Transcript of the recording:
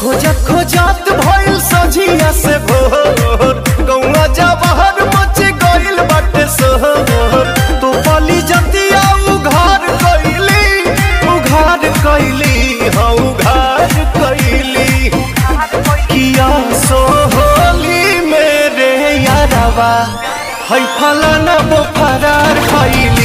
खोजत खोजत भइल सझिया से भोर गौवा जवाहर मच गइल बाटे सोहर तो पली जतिया उघार कइली उघार कइली हाँ उघार कइली किया सोहली मेरे यारवा है फलाना वो फरार खइली